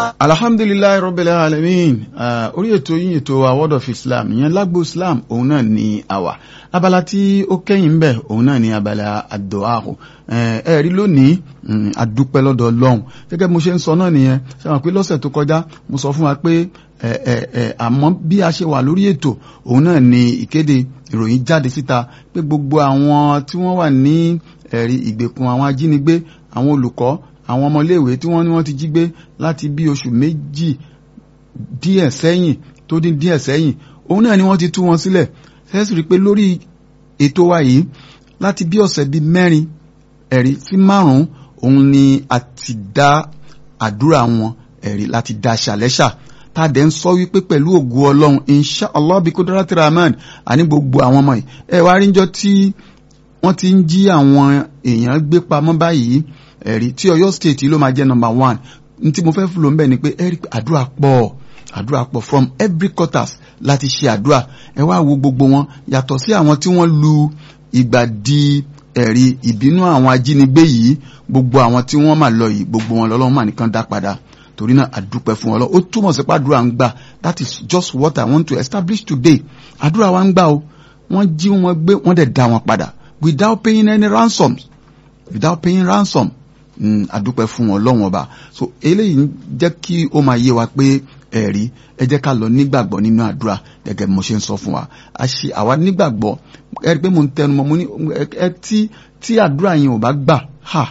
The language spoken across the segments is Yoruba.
alhamdulilayi rabbil alamin orí ètò yín ètò wa word of islam ìyẹn lágbo islam òun náà ni àwà abala tí ó kẹ́yìn bẹ̀ òun náà ni abala àdọ́àhù ẹ rí lónìí àdúpẹ́ lọ́dọ̀ ọlọ́run gẹ́gẹ́ bí mo ṣe ń sọ náà nìyẹn ṣe wọn pé lọ́sẹ̀ tó kọjá mo sọ fún wa pé àmọ́ bí a ṣe wà lórí ètò òun náà ni ìkéde ìròyìn jáde síta pé gbogbo àwọn tí wọ́n wà ní ẹ̀rí ìgbèkùn àwọn ajínigbé àwọn olùkọ́ àwọn ọmọléèwé tí wọ́n ní wọ́n ti jí gbé láti bí oṣù méjì díẹ̀ sẹ́yìn tó dín díẹ̀ sẹ́yìn òun náà ni wọ́n ti tú wọn sílẹ̀ sẹ́sì rí i pé lórí ètò wa yìí láti bí ọ̀sẹ̀ bíi mẹ́rin ẹ̀rí sí márùn-ún òun ni a ti dá àdúrà wọn ẹ̀rí láti dá ṣàlẹ́ṣà tá a dẹ̀ ń sọ wípé pẹ̀lú ògo ọlọ́run insha allah bí kudrati rahman àní gbogbo àwọn ọmọ yìí ẹ wá rí njọ́ tí wọ́n ti ń jí àwọn èèyàn gbé pamọ́ báyìí ẹ̀rí tí Ọ̀yọ́ state ló máa jẹ́ number one ní tí mo fẹ́ fúlò ń bẹ̀ ni pé ẹ̀rí àdúrà pọ̀ àdúrà pọ̀ from every quarters láti ṣe àdúrà ẹ wá wo gbogbo wọn yàtọ̀ sí àwọn tí wọ́n lu ìgbà di ẹ̀rí ìbínú àwọn ajínigbé yìí gbogbo àwọn tí wọ́n máa lọ yìí gbogbo wọn lọ́lọ́run mà nìkan dá padà torí náà àdúpẹ́ fún ọlọ́ ó túmọ̀ sí pé àdúrà ń gbà that is just what I want to establish today àdúrà wa ń gbà o wọ́n jí wọn gbé wọ́n dẹ̀ dá wọn padà without paying any ransom without paying ransom àdúpẹ́ fún ọlọ́run ọba so eléyìí ń jẹ́ kí ó máa yé wa pé ẹ̀rí ẹ jẹ́ ká lọ nígbàgbọ́ nínú àdúrà gẹ́gẹ́ bí mo ṣe ń sọ fún wa a ṣe àwa nígbàgbọ́ ẹ rí pé mo ń tẹnu mọ́ mo ní ẹ tí tí àdúrà yẹn ò bá gbà ha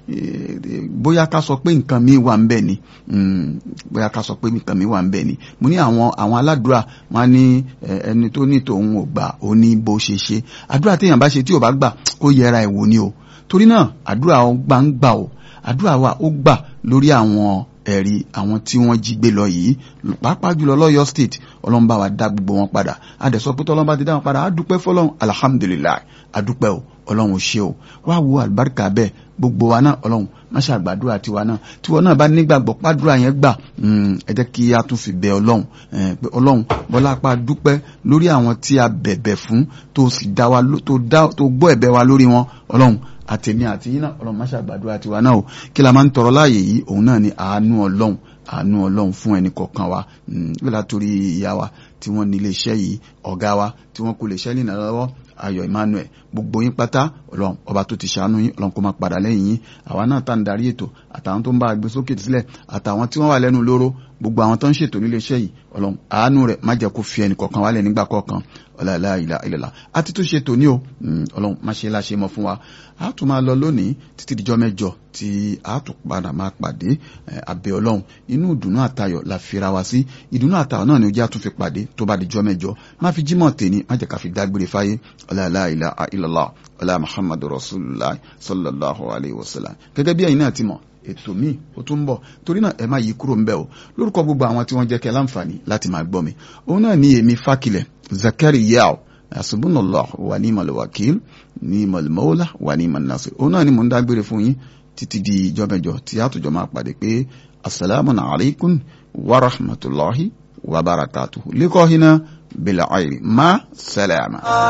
bóyá ká sọ pé nǹkan mi wà ń bẹ̀ ni bóyá ká sọ pé nǹkan mi wà ń bẹ̀ ni mo ní àwọn àwọn aládùúrà wọn ní ẹni tó ní tòun ò gbà ó ní bó ṣe ṣe àdúrà téèyàn bá ṣe tí ò bá gbà kó yẹra ẹ̀ wò ni o torí náà àdúrà ó gbà ń gbà o àdúrà wa ó gbà lórí àwọn ẹ̀rí àwọn tí wọ́n jí gbé lọ yìí pàápàá jùlọ lọ́yọ́ state ọlọ́run bá wa dá gbogbo wọn padà àdẹ̀sọ pé tọ́lọ́run bá ti dá wọn padà á dúpẹ́ fọlọ́run alhamdulilayi a dúpẹ́ o ọlọ́run ò ṣe o wá wo àlùbáríkà bẹ́ẹ̀ gbogbo wa náà ọlọ́run má ṣe àgbàdúrà tiwa náà tiwọn náà bá nígbàgbọ́ pàdúrà yẹn gbà ẹ jẹ́ kí a tún fi bẹ ọlọ́run pé ọlọ́run bọ́lá apá dúpẹ́ lórí àwọn tí a bẹ̀bẹ̀ fún tó sì dá wa tó gbọ́ ẹ̀bẹ̀ wa lórí wọn ọlọ́run àtẹ̀mí àti yín náà ọlọ́run má ṣe àgbàdúrà tiwa náà o kí la máa ń tọrọ láàyè yìí òun náà ni àánú ọlọ́run àánú ọlọ́run fún ẹnì kọ̀ọ̀kan wa bí látòrí ìyá wa tí wọ́n ní ilé iṣẹ́ yìí ọ̀gá wa tí wọ́n kó lè ṣẹ́ lìnà lọ́wọ́ ayọ̀ emmanuel gbogbo yín pátá ọlọ́run ọba tó ti ṣàánú yín ọlọ́run kó máa padà lẹ́yìn yín àwa náà tá ń darí ètò àtàwọn tó ń bá a gbé sókè sílẹ̀ àtàwọn tí wọ́n wà lẹ́nu lóró gbogbo àwọn tó ń ṣètò nílé iṣẹ́ yìí ọlọ́run àánú rẹ̀ má jẹ́ kó fi ẹnì kọ̀ọ̀kan wálẹ̀ nígbà kọ̀ọ̀kan ọ̀làlá ìlà ìlàlá àti tó ṣètò ní o ọlọ́run má ṣe láṣẹ mọ́ fún wa a tún máa lọ lónìí títí dijọ́ mẹ́jọ tí a tún padà máa pàdé abẹ́ ọlọ́run inú ìdùnnú àtayọ̀ la fira wa sí ìdùnnú àtayọ̀ náà ni ojú àtúnfi pàdé tó bá dijọ́ mẹ́jọ má fi jímọ̀ tèmi má jẹ́ ká fi dágbére fáyé ọ̀làlá ìlà ìlàlá ọ̀là muhammadu rasulillah sallallahu alayhi wa sallam gẹ́gẹ́ bí ẹ̀yin náà ti mọ̀ ètò míì ó tún ń bọ̀ torí náà ẹ má yí kúrò ń bẹ̀ o lórúkọ gbogbo àwọn tí wọ́n jẹ́ kẹ́ láǹfààní láti máa gbọ́ mi òun náà ní èmi fákilẹ̀ zakari yao asubunallah wa ní malawakil ní malmawla wa ní manasir òun náà ni mò ń dágbére fún yín títí di ìjọmẹjọ tí àtòjọ máa pàdé pé asalaamu alaykum wa rahmatulahi wa barakatuhu likọ́ hinna bila ayri ma salama.